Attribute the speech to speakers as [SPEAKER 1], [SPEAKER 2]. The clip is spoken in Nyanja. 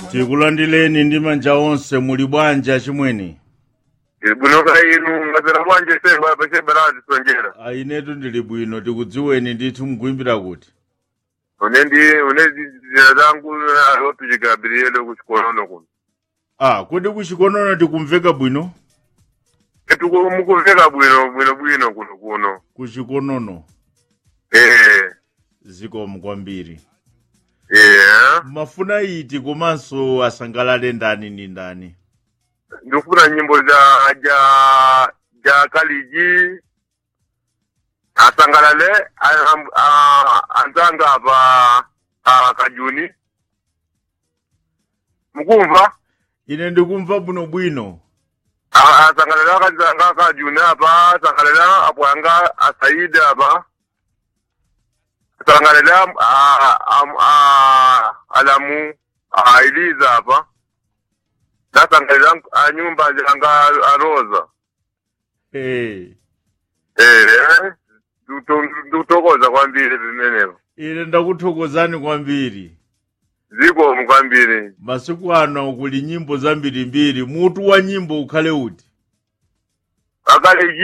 [SPEAKER 1] tikulandireni ndi manja onse muli bwanji chimwene
[SPEAKER 2] bwinoka inu ngazera bwanje semba pachemba lati sonjera
[SPEAKER 1] ainetu ndili bwino tikudziweni ndithu mkuimbira kuti
[SPEAKER 2] une ndi une zina zangu alotuchika Gabriel kuchikonono kuno
[SPEAKER 1] ah kodi kuchikonono tikumveka bwino
[SPEAKER 2] etuku mukumveka bwino bwino bwino kuno kuno
[SPEAKER 1] kuchikonono
[SPEAKER 2] eh
[SPEAKER 1] zikomo kwambiri
[SPEAKER 2] eh
[SPEAKER 1] mafuna iti komanso asangalale ndani ndi ndani
[SPEAKER 2] ndikufuna nyimbo za ja ja kaliji asangalale a- am- a- anzanga apa a kajuni mukumva
[SPEAKER 1] ine ndikumva bwinobwino
[SPEAKER 2] A- asangalale akazanga akajuni apa asangalale apo anga asaidi apa asangalale am- a- am- a- alamu a iliza apa nasangalale anyumba anga aroza
[SPEAKER 1] hey.
[SPEAKER 2] Eh, ndikutokoza kwambiri vimenevo
[SPEAKER 1] ine ndakuthokozani kwambiri
[SPEAKER 2] zikomo kwambiri
[SPEAKER 1] masiku ano kuli nyimbo zambirimbiri mutu wa nyimbo ukhale uti
[SPEAKER 2] akale